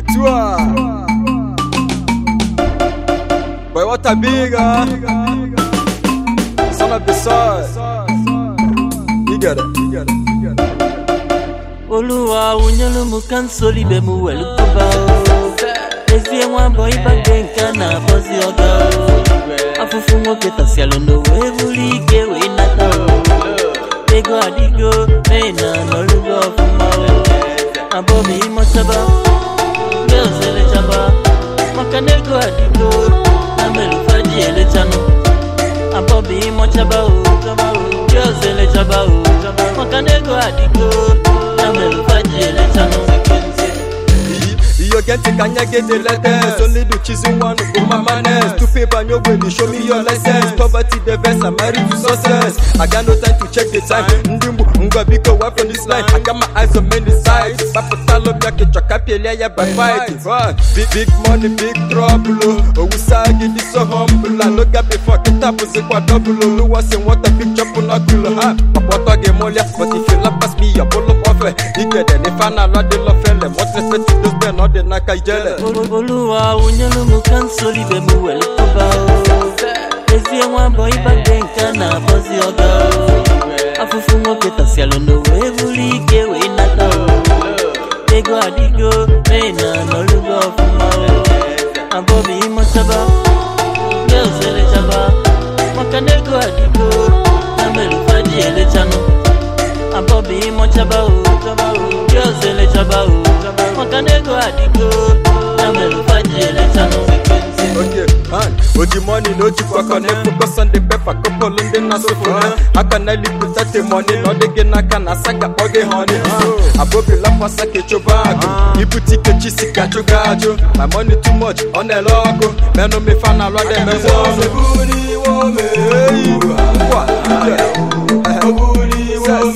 Tua. Boy, what a big uh. Son of the soil. You get it. You get it. You get it. Oluwa unyelu mu kansoli be mu welu kuba o Ezie nwa boy bagbe nka na bozi oga o Afufu nwoke tasialo no we buli ike we nata o Ego adigo me na nolugo ọfụma o Abobi imochaba Girls elechaba Maka na ego adigo Na melufaji elechanu Abobi imochaba o Girls elechaba o Maka na ego adigo Na melufaji elechanu You get to kanya get the letters Only do choosing one for my manners To pay by your way, show me your license Poverty the best, I'm married to success I got no time to check the time Ndimbu, nga biko wife from this line I got my eyes on many sides Papa talo biake choka pele ya by fight Run. Big, big money, big trouble oh. Oh, usagi this so humble I look at before kita pussy kwa double oh. Lu was in what a big chop on a kilo ha Papa toge molia But if you love pass me, you pull up off it You get it, if I not the love fella What respect to those men, not the naka jele Olu- Oluwa unyelu mu kansoli be mu welu kuba o Ezie nwa boy bagbe nka na bozi oga o Afufu nwoke tasialo no we buli ike we nata o Ego adigo me na nolugo ọfụma o Abobi imochaba Girls elechaba Maka na ego adigo Na melufaji elechanu Abobi imochaba o Girls elechaba o Maka na ego adigo Na melufaji elechanu Okay, man. Oji money no cheap for connect focus on the pepper couple in the naso for now. How can I live without the money? No they get na kana saka oge honey. Abobi la pasa ke chobago. Ibu tike chisi ka chogajo. My money too much on the logo. Man no me fan a lot them me want. Booty woman. What? Booty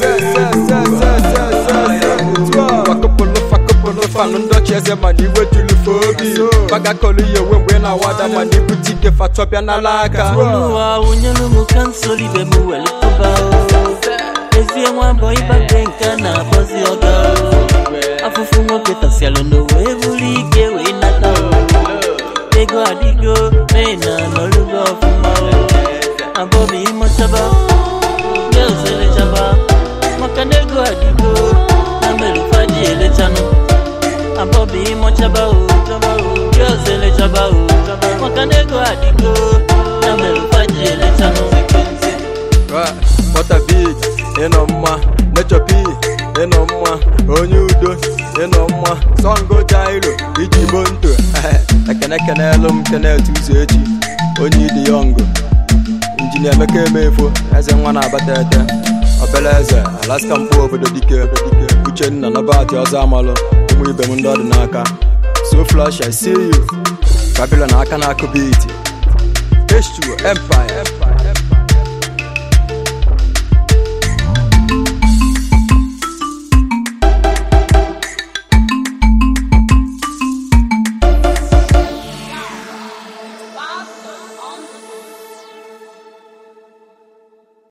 woman. fanu ndọchi eze mana iwe tulufe obi baga kọlu ya ewe mgbe na-awada mana ibute ike fatọ bịa n'ala aka Oluwa unyelu mu kansoli be mu welu kuba o Ezie nwa boy bagbe nka na bozi oga o Afufu nwoke tasialo no we buli ike we nata o Ego adigo me na nolugo ọfụma o Abobi imochaba Girls elechaba Maka na ego adigo Na melufaji elechanu Abobi imochaba o Girls elechaba o Maka na ego adigo Na melufaji elechanu Bọta big ịnọ mma nechopi ịnọ mma onye udo ịnọ mma songo jairo iji bo nto ekene kenelu m kenet ụzọ echi onye ịdị yọngụ injinia emeka emefo eze nwa na-abata ete obele eze alaska mkpụ obodo dike uchenna nọbati ọzọ amalụ ụmụ ibe m ndị ọdị n'aka so flash i see you babylon aka na-akụ beat H2 empire